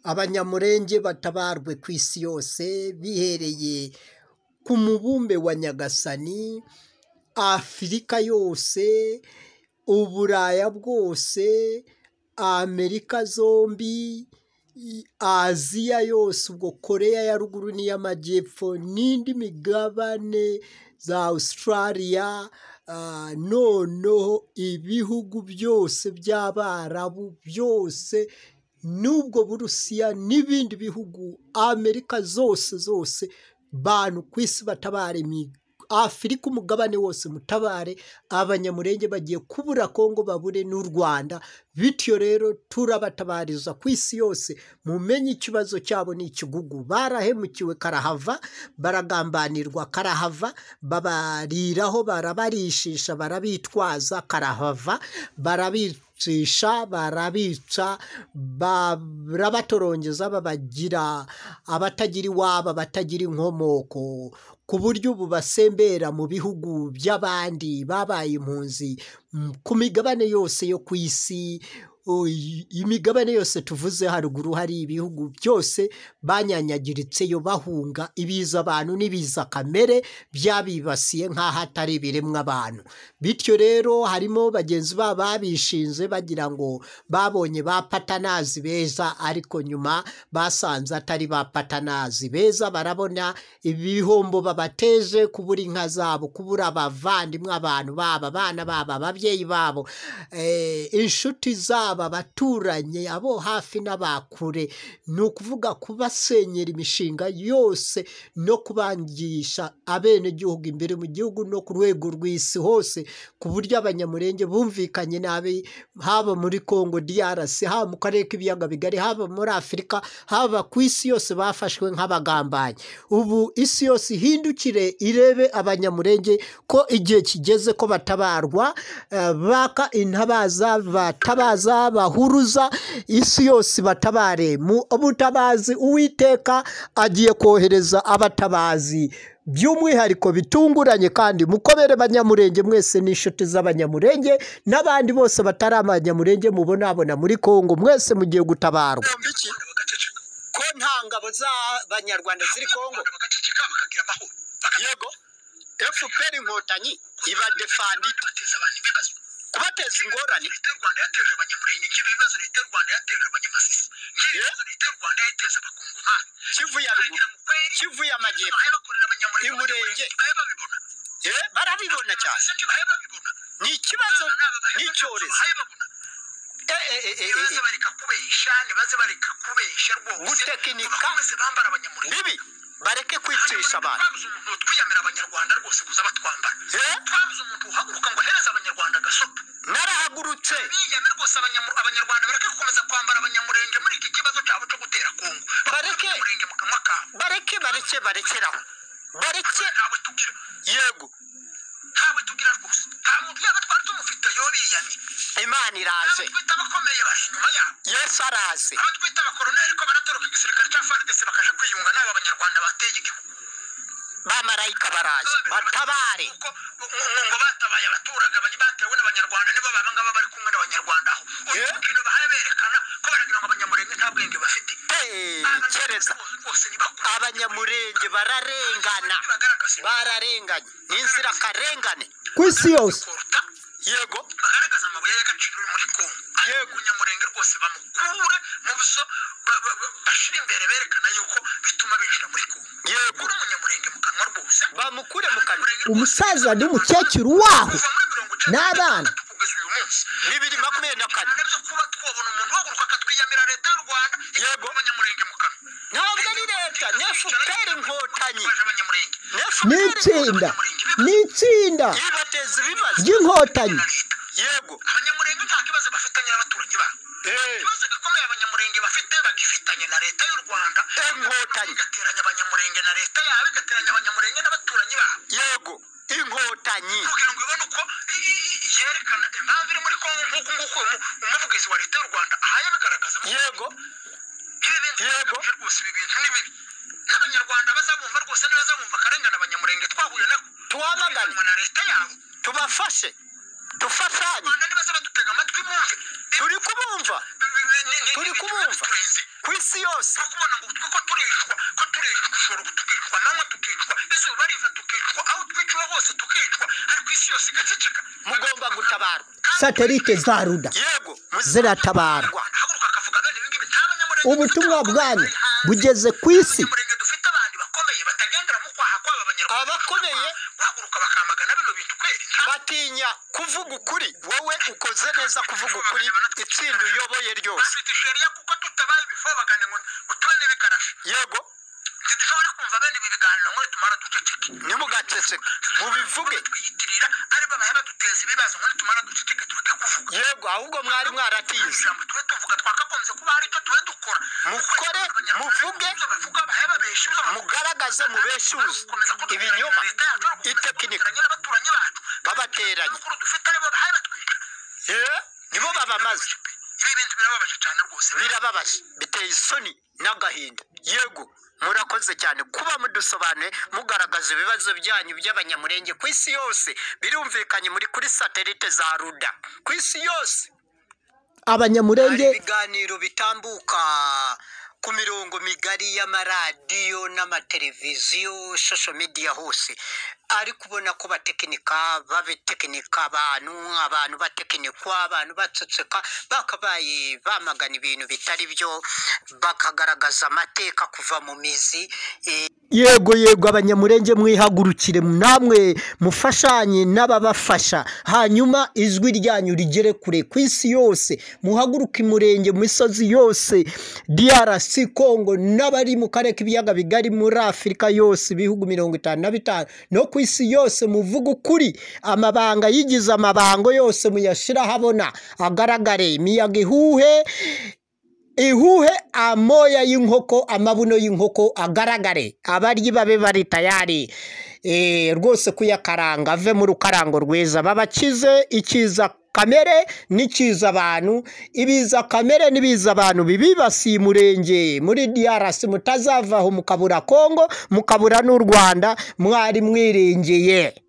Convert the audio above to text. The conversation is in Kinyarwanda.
abanyamurenge batabarwe ku isi yose bihereye ku mubumbe wa nyagasani, afurika yose, uburaya bwose, amerika zombi, aziya yose ubwo koreya ya ruguru n'iy'amajyepfo n'indi migabane za Australia, noneho ibihugu byose by'abarabu byose n'ubwo burusiya n'ibindi bihugu amerika zose zose bantu ku isi batabare, afurika umugabane wose mutabare, abanyamurenge bagiye kubura kongo babure n'u Rwanda, bityo rero turabatabariza ku isi yose mumenye ikibazo cyabo ni ikigugu, barahemukiwe karahava, baragambanirwa karahava, babariraho barabarishisha barabitwaza karahava, barabicisha barabica, barabatorongeza babagira abatagira iwabo, abatagira inkomoko, ku buryo ubu basembera mu bihugu by'abandi babaye impunzi ku migabane yose yo ku isi, imigabane yose tuvuze haruguru hari ibihugu byose banyanyagiritseyo bahunga ibiza abantu n'ibiza kamere byabibasiye nk'aho atari ibiremwa abantu, bityo rero harimo bagenzi babo babishinze bagira ngo babonye ba patanazi beza ariko nyuma basanze atari ba patanazi beza, barabona ibihombo babateje kubura inka zabo, kubura abavandimwe, abantu babo, abana babo, ababyeyi babo, inshuti zabo, abaturanyi, abo hafi n'abakure, ni ukuvuga kubasenyera imishinga yose no kubangisha abenegihugu imbere mu gihugu no ku rwego rw'isi hose, ku buryo abanyamurenge bumvikanye nabi haba muri Kongo DRC, haba mu karere k'ibiyaga bigari, haba muri Afurika, haba ku isi yose bafashwe nk'abagambanyi, ubu isi yose ihindukire irebe abanyamurenge ko igihe kigeze ko batabarwa, baka intabaza batabaza bahuruza, isi yose ibatabare mu butabazi, Uwiteka agiye kohereza abatabazi by'umwihariko bitunguranye kandi mukomere banyamurenge mwese n'inshuti z'abanyamurenge n'abandi bose batari abanyamurenge mubonabona muri Kongo, mwese mugiye gutabarwa ko nta ngabo z'abanyarwanda ziri Kongo yego FPR inkotanyi iba defandita kubateza ingorane leta y'u rwanda yateje abanyamurenge kibi ibibazo leta y'u rwanda yateje abanyamasisi kibi ibibazo leta y'u rwanda yateje abakongomani kivu ya ruguru kivu y'amajyepfo imurenge barabibona cyane ni ikibazo ni icyorezo baze bareka kubesha baze bareka kubesha rwose gutekinika bambara abanyamurenge bibi bareke kwicisha abantu twabuze umuntu twiyamira abanyarwanda rwose kuza batwambara twabuze umuntu uhaguruka ngo ahereze abanyarwanda agasopa narahagurutse biyame rwose abanyarwanda bareke gukomeza kwambara abanyamurenge muri iki kibazo cyabo cyo gutera kongo bareke abanyamurenge mu kanwa kabo bareke bareke barekeraho bareke ntawe tugira yego ntawe tugira rwose nta muntu yaba twari tumufite yoriyamye imana iraje twita abakomeye bari inyuma yabo yesu araze abo twita abakoroneri ko baratoroka igisirikare cya faridesi bakaje kwiyunga n'abo banyarwanda bateye igihugu bamarayika baraje batabare ngo batabaye abaturage batewe n'abanyarwanda nibo baba ngaba bari kumwe n'abanyarwanda aho uyu mukino bahaye berekana ko baragira ngo abanyamurenge nta bwenge bafite kereza abanyamurenge bararengana bararenganye n'inzirakarengane ku isi yose yego bagaragaza amabuye y'agaciro uri muri kongo yego nyamurenge rwose bamukure mu buso bashira imbere berekana yuko bituma binjira muri kongo yego uri umunyamurenge mu kanwa rwose bamukure mu kanwa umusaza n'umukecuru waho n'abana kugeza uyu munsi bibiri makumyabiri na kane nabyo kuba twabona umuntu uhaguruka akatwiyamira leta y'u rwanda yego abanyamurenge mu kanwa ntabwo ari leta ni fpr inkotanyi ni itsinda ni itsinda ibateza ibibazo ry'inkotanyi yego abanyamurenge nta kibazo bafitanye n'abaturage babo ikibazo gikomeye abanyamurenge bafite bagifitanye na leta y'u rwanda inkotanyi igateranya abanyamurenge na leta yabo igateranya abanyamurenge n'abaturanyi babo yego inkotanyi kugira ngo ibone uko yerekana impamvu iri muri kongo nk'uko nguko umuvugizi wa leta y'u rwanda ahaye bigaragaza yego yego rwose ibi bintu ni bibi n'abanyarwanda bazabumva rwose ntibazabumva akarengane abanyamurenge twahuye nako tuwamagane na leta yabo tubafashe dufatanye nibaza badutega amatwi bumve turi kubumva turi kubumva ku isi yose byose kubona ngo twe ko turishwa ko turishwa ushobora tukicwa nanywa tukicwa izuba riva tukicwa aho twiciwe hose tukicwa ariko isi yose igaceceka mugomba gutabara satelite za ruda yego ziratabara haguruka akavuga bene ibi ngibi nta banyamurenge ubutumwa dufite, bwanyu hanze. bugeze ku isi abanyamurenge dufite abandi bakomeye batagendera mu kwaha kw'aba banyarwanda Abakomeye? guhaguruka bakamagana bino bintu kweri nta batinya kuvuga ukuri wowe ukoze neza kuvuga ukuri itsinda uyoboye ryose bafite isheriya kuko tutabaye ibifobagane ngo ngo tube n'ibikarashi yego ntidushobora kumva bene ibi biganiro ngo nitumara duceceke ntimugaceceke mubivuge twiyitirira ari babaye baduteza ibibazo ngo nitumara duceceke tureke kuvuga yego ahubwo mwari mwaratize ijambo tube tuvuga twakagombye kuba hari icyo tube dukora Mukore, muvuge, ibyo bavuga bahe babeshyuza mugaragaze mubeshuze ibinyoma itekinika n'abaturanyi bacu babateranye amakuru dufite aribo bahaye batwica Eh, nibo babamaze ibi bintu birababaje cyane rwose birababaje biteye isoni n'agahinda yego murakoze cyane kuba mudusobanuye mugaragaza ibibazo byanyu by'abanyamurenge ku isi yose birumvikanye muri kuri satelite za ruda ku isi yose hari abanyamurenge ibiganiro bitambuka ku mirongo migari y'amaradiyo n'amateleviziyo social media hose ariko ubona ko batekinika babitekinika abantu abantu batekinikwa abantu baceceka bakabaye bamagana ibintu bitari byo bakagaragaza amateka kuva mu mizi eh, yego yego abanyamurenge mwihagurukire namwe mufashanye n'ababafasha hanyuma ijwi ryanyu rigere kure ku isi yose muhaguruke umurenge mu misozi yose drc congo n'abari mu karere k'ibiyaga bigari muri afurika yose ibihugu mirongo itanu na bitanu no ku isi yose muvuge ukuri amabanga yigize amabango yose muyashyire ahabona agaragare imiyaga ihuhe ihuhe amoya y'inkoko amabuno y'inkoko agaragare abaryi babe bari tayari Eh, rwose kuyakaranga ave mu rukarango rwiza babakize ikiza kamere n'ikiza abantu ibiza kamere n'ibiza abantu bibibasiye umurenge muri DRC mutazavaho mukabura Kongo mukabura n'u Rwanda mwari mwirengeye